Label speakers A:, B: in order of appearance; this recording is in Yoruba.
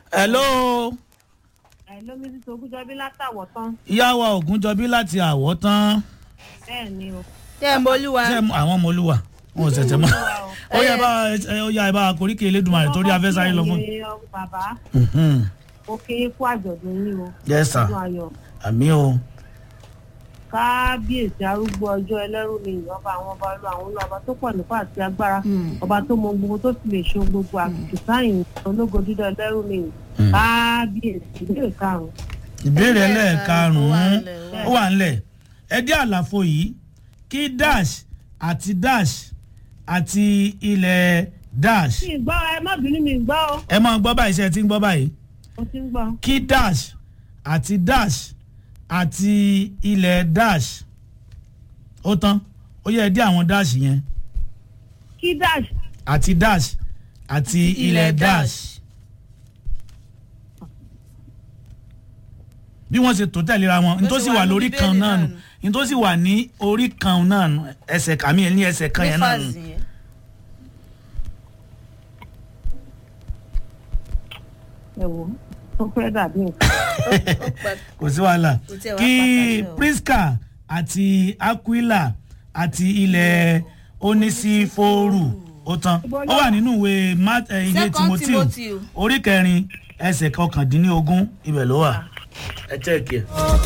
A: hello
B: ẹ lómi tí ogúnjọbí látàwọ̀ tán
A: ìyá wa ògúnjọbí láti àwọ̀ tán
B: bẹ́ẹ̀ ni o.
C: tẹ́ ẹ̀ mọ́lúwa
A: ṣé àwọn ọmọ olúwa wọn ò ṣẹ̀ṣẹ̀ mọ́ ó yẹ bá ó yà ẹ bá koríki elédùnmarè torí afẹ́ sáré lọ fún.
B: Ọkọ mi, bàbá
A: Mhm.
B: ó kí yín kú àjọ̀dún yín o.
A: yes sir
B: ọdún ayọ̀
A: àmì o
B: kábíyèsí arúgbó ọjọ́ ẹlẹ́rù ni ìyọba àwọn ọba ọlọ́ àwọn ọlọ́ba tó pọ̀ nípa àti agbára ọba tó mọ gbogbo tó sì lè ṣe ohun gbogbo àtìkù sáyìn ológo dídá ẹlẹ́rù ni kábíyèsí ìbéèrè karùn-ún.
A: ìbéèrè ẹlẹ́ẹ̀karùn-ún
C: Ó wà ńlẹ̀,
A: ó wà ńlẹ̀ ẹ dé àlàfo yìí kí dash àti dash àti ilẹ̀ dash
B: mi ì gbọ́ ẹ má bínú mi ì gbọ́ o
A: ẹ máa gbọ́ báyìí ṣe ẹ ti ń gbọ́ báyìí
B: mo ti ń gbọ́.
A: kí dash àti dash àti ilẹ̀ dash ó tán ó yẹ ẹ dé àwọn dash yẹn
B: kí dash
A: àti dash àti ilẹ̀ dash bí wọ́n ṣe tó tẹ̀léra wọn
C: Bó ṣe
A: nítòsí
C: wà
A: wà
C: ní
A: lórí
C: Bíbélì
A: kan náà
C: náà
A: nù
C: nù.
A: nítòsí wà ní orí kan náà nù ẹsẹ̀ kàmí ẹ̀ ní ẹsẹ̀ kan yẹn náà nù.
C: nífàsì yẹn.
B: ẹ wò ó tó fẹ́ dàbí nǹkan.
C: Ó pa-
A: kò sí wàhálà
C: Kò tiẹ̀ wá
A: kí
C: pàtàkì o.
A: Priska àti Aquila àti ilẹ̀ onísífòrù ó tán ó wà nínú ìwé Mat- eh, ilé
C: Second
A: Timothy
C: Timothy.
A: orí kẹrin ẹsẹ̀ kọkàndínlógún ibẹ̀ ló wà ẹ check ẹ.